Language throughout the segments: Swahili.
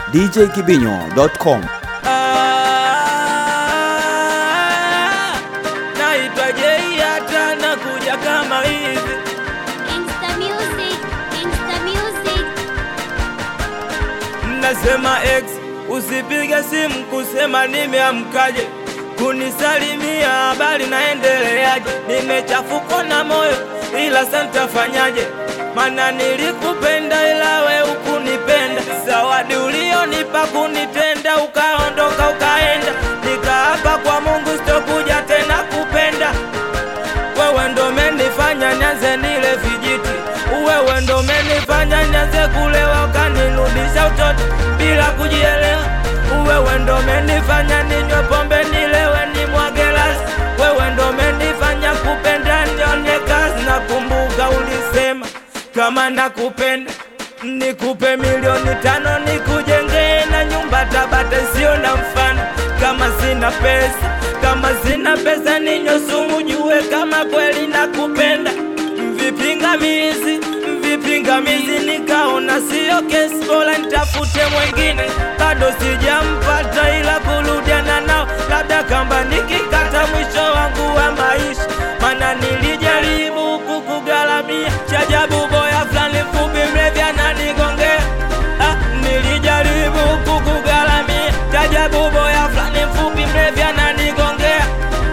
djkibinyo.com. Ah, naitwa Jei hata nakuja kama hivi Insta music, Insta music. Nasema ex usipige simu kusema nimeamkaje, kunisalimia habari naendeleaje. Nimechafuka na moyo ila santafanyaje, mana nilikupenda ila we ukunipenda. Zawadi ulionipa kunitenda, ukaondoka ukaenda, nikaapa kwa Mungu sitokuja tena kupenda wewe ndo menifanya nyanze nile vijiti, wewe ndo menifanya nyanze kulewa ukanirudisha utoto bila kujielewa. Wewe ndo menifanya ninywe pombe nilewe nimwage rasi, wewe ndo menifanya kupenda nione kazi. Nakumbuka ulisema kama nakupenda nikupe milioni tano nikujengee na nyumba Tabata sio na mfano. Kama sina pesa, kama sina pesa ninywe sumu, jue kama kweli nakupenda. Vipingamizi, vipingamizi, nikaona sio kesi, bora nitafute mwengine. Bado sijampata, ila kurudiana nao, labda kamba nikikata mwisho wangu wa maisha, mana nilijaribu kukugharamia chajabu, boya fulani mfupi mrevi ananigongea. Ah, nilijaribu kukugharamia chajabu, boya fulani mfupi mrevi ananigongea.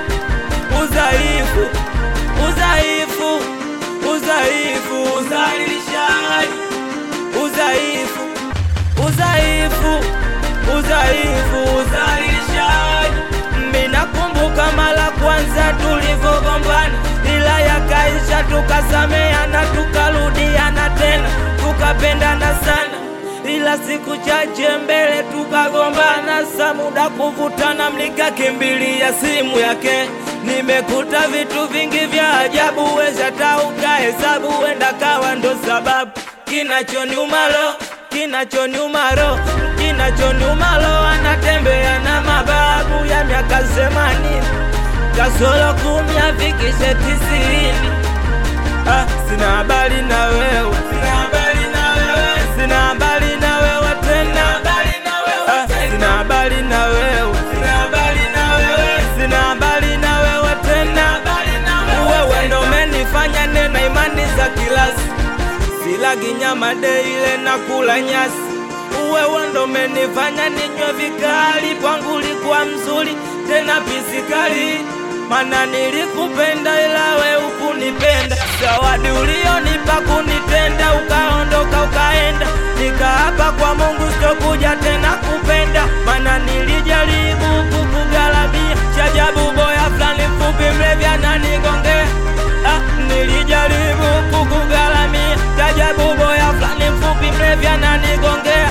Udhaifu, udhaifu, udhaifu, udhalilishaji, udhaifu, udhaifu, udhaifu, udhalilishaji. Mimi nakumbuka mara kwanza tulivyogombana, ila yakaisha, tukasameana, tukarudiana tena, tukapendana sana ila siku chache mbele tukagombana, sa muda kuvutana, mnikakimbilia simu yake. Nimekuta vitu vingi vya ajabu, weza hata ukahesabu, wenda kawa ndo sababu kinachoniuma roho, kinachoniuma roho, kinachoniuma roho, anatembea na mababu ya miaka themanini kasoro kumi afikishe tisini. Ah, sina habari na wewe, sina habari na wewe, sina habari na wewe tena, Ah, sina habari na wewe, sina habari na wewe, sina habari na wewe tena. Wewe ndo umenifanya nena imani za kilasi, silagi nyama deile na kula nyasi. Wewe ndo umenifanya ninywe vikali, kwangu ulikuwa mzuri tena pisikali mana nilikupenda ila we ukunipenda. Zawadi ulionipa kunitenda, ukaondoka ukaenda, nikaapa kwa Mungu sitokuja tena kupenda, mana nilijaribu kukugharamia chajabu, boya fulani mfupi mlevi ananigongea. Ah, nilijaribu kukugharamia chajabu, boya fulani mfupi mlevi ananigongea.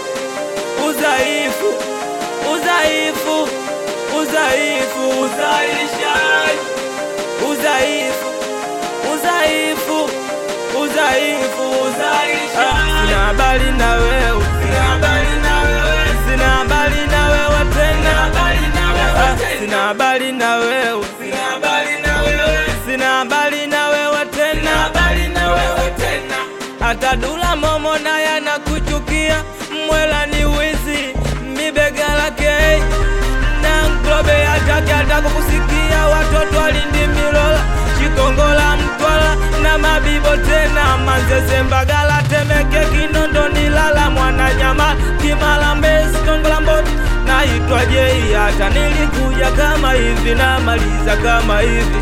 Udhaifu, udhaifu udhaifu, udhalilishaji, udhaifu, udhaifu, udhaifu, udhalilishaji. Sina habari na wewe, sina habari na wewe, sina habari na wewe tena, Ah, sina habari na wewe, sina habari na wewe, sina habari na wewe tena, habari na wewe tena. Hata Dula Momo naye anakuchukia, mwela ni wizi, mibega lake na Nglobe hataki hata kukusikia, watoto walindi Milola, Chikongola, Mtwala na Mabibo tena Manzese, Mbagala, Temeke, Kinondoni, Lala, Mwananyama, Kimara, Mbezi, Kongola, Mboto. Naitwa Jei, hata nilikuja kama hivi, namaliza kama hivi.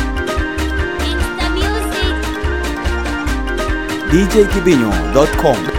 Insta music. djkibinyo.com.